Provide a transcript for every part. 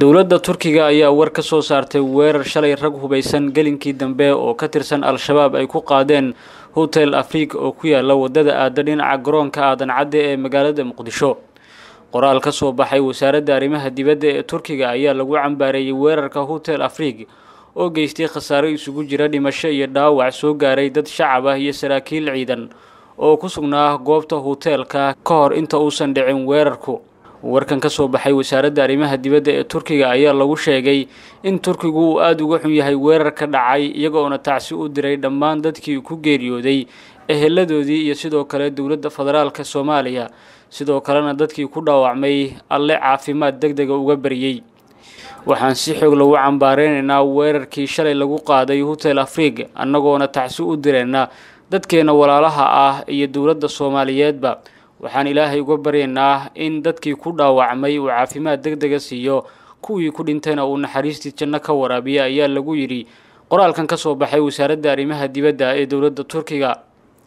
dowladda turkiga ayaa war ka soo saartay weerar shalay rag hubaysan gelinkii dambe oo ka tirsan al-shabaab ay ku qaadeen hotel afrika oo ku yaala wadada aada dhinaca garoonka aadan cadde ee magaalada muqdisho qoraal ka soo baxay wasaaradda arrimaha dibadda ee turkiga ayaa lagu cambaareeyey weerarka hotel afrig oo geystay khasaaro isugu jira dhimasho iyo dhaawac soo gaaray dad shacab ah iyo saraakiil ciidan oo ku sugnaa goobta hoteelka ka hor inta uusan dhicin weerarku warkan ka soo baxay wasaaradda arrimaha dibadda ee turkiga ayaa lagu sheegay in turkigu uu aada uga xun yahay weerar ka dhacay iyagoona tacsi u diray dhammaan dadkii ku geeriyooday eheladoodii iyo sidoo kale dowladda federaalka soomaaliya sidoo kalena dadkii ku dhaawacmay alle caafimaad deg dega uga baryey waxaan si xoog lagu cambaareynayna weerarkii shalay lagu qaaday hotel afrig annagoona tacsi u direynaa dadkeena walaalaha ah iyo dowladda soomaaliyeedba waxaan ilaahay uga baryaynaa in dadkii ku dhaawacmay uu caafimaad deg dega siiyo kuwii ku dhintayna uu naxariistii janno ka waraabiya ayaa lagu yidhi qoraalkan ka soo baxay wasaaradda arrimaha dibadda ee dowladda turkiga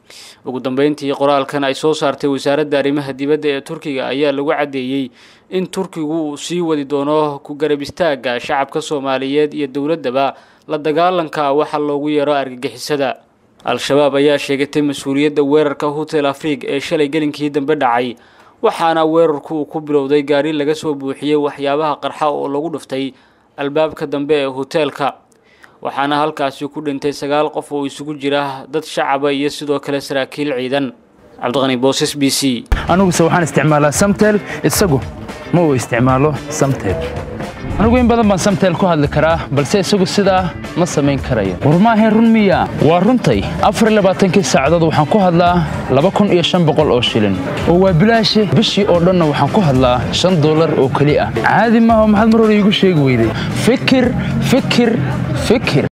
ugu dambeyntii qoraalkan ay soo saartay wasaaradda arrimaha dibadda ee turkiga ayaa lagu caddeeyey in turkigu uu sii wadi doono ku garab istaagga shacabka soomaaliyeed iyo dowladdaba la dagaalanka waxa loogu yeero argagixisada al-shabaab ayaa sheegatay mas-uuliyadda weerarka hotel afrig ee shalay gelinkii dambe dhacay waxaana weerarku uu ku bilowday gaari laga soo buuxiyey waxyaabaha qarxa oo lagu dhuftay albaabka dambe ee hoteelka waxaana halkaasi ku dhintay sagaal qof oo isugu jira dad shacaba iyo sidoo kale saraakiil ciidan cabdiqani booses b c aniguse waxaan isticmaalaa samtel isagu ma uu isticmaalo samtel anigu in badan baan samtel ku hadli karaa balse isagu sidaa ma samayn karayo war maahayn run miya waa runtay afar labaatankii saacadood waxaan ku hadlaa laba kun iyo shan boqol oo shilin oo waa bilaashe bishii oo dhanna waxaan ku hadlaa shan dollar oo keli ah caadi maaha maxaad mar hore iigu sheegi weyday fikir fikir fikir